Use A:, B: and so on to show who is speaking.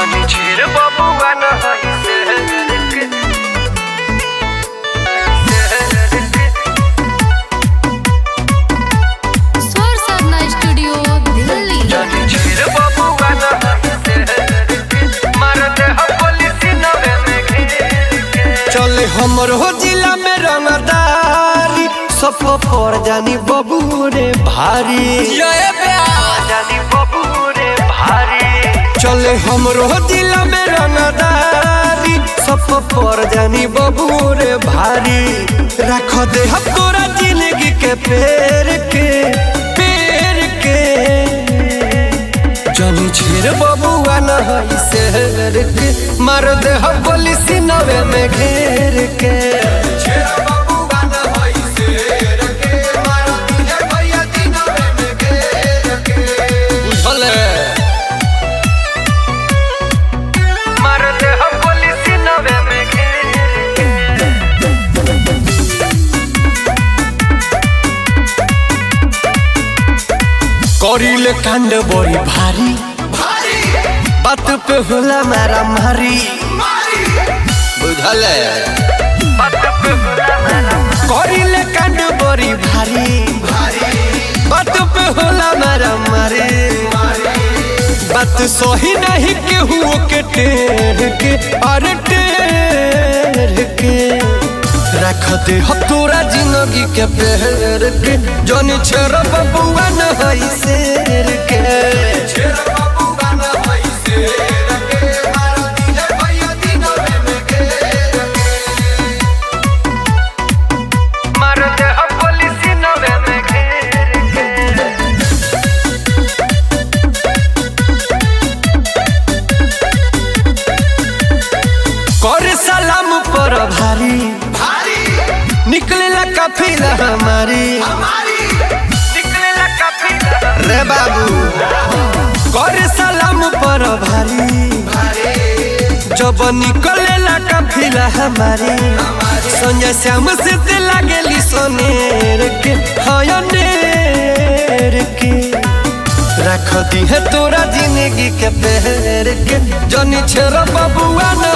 A: जानी छेर बबुआ न हई शहर के शहर के
B: स्वर साधना स्टूडियो दिल्ली
A: जानी छेर बबुआ न हई शहर के मार दे हम पुलिस नवे में घेर के
C: चले हमर हो जिला में रंगदारी सब पर जानी बबू रे भारी
A: जानी बबू रे भारी
C: चले हमरो जिला में रंगदारी सब पर जानी बबू रे भारी रख दे हम तोरा जिंदगी के पेड़ के पेड़ के जानी छेर बबुआ न हई शहर के मार दे हम गोली सीनवे में घेर के छेर बबुआ न हई शहर के मार दिहे भैया दिनवे में घेर के बुझल
A: मार दे हम पुलिस नवे में घेर के
C: करिले कांड बड़ी भारी बात पे होला मारा मारी बुझल
A: बात पे होला मेरा
C: करिले कांड बड़ी भारी बात पे होला मारा मारी बात सही नहीं केहू के टेर के अरे टेर के रख दे हम तोरा जिंदगी के पेड़ के जनी छेर बबुआ न हई शेर के छेर बबुआ न हई शेर के मारा दिहे भैया दिनवे में घेर के
A: मार दे हम पुलिस नवे में घेर के
C: कर सलाम पर भारी निकलेला काफिला हमारी
A: निकलेला काफी
C: रे बाबू कर सलाम पर भारी जब निकलेला काफिला हमारी संजय श्याम से ते लागेली सोनेर के हयनेर के रख दी है तोरा जिंदगी के पेड़ के जनी छेर बबुआ न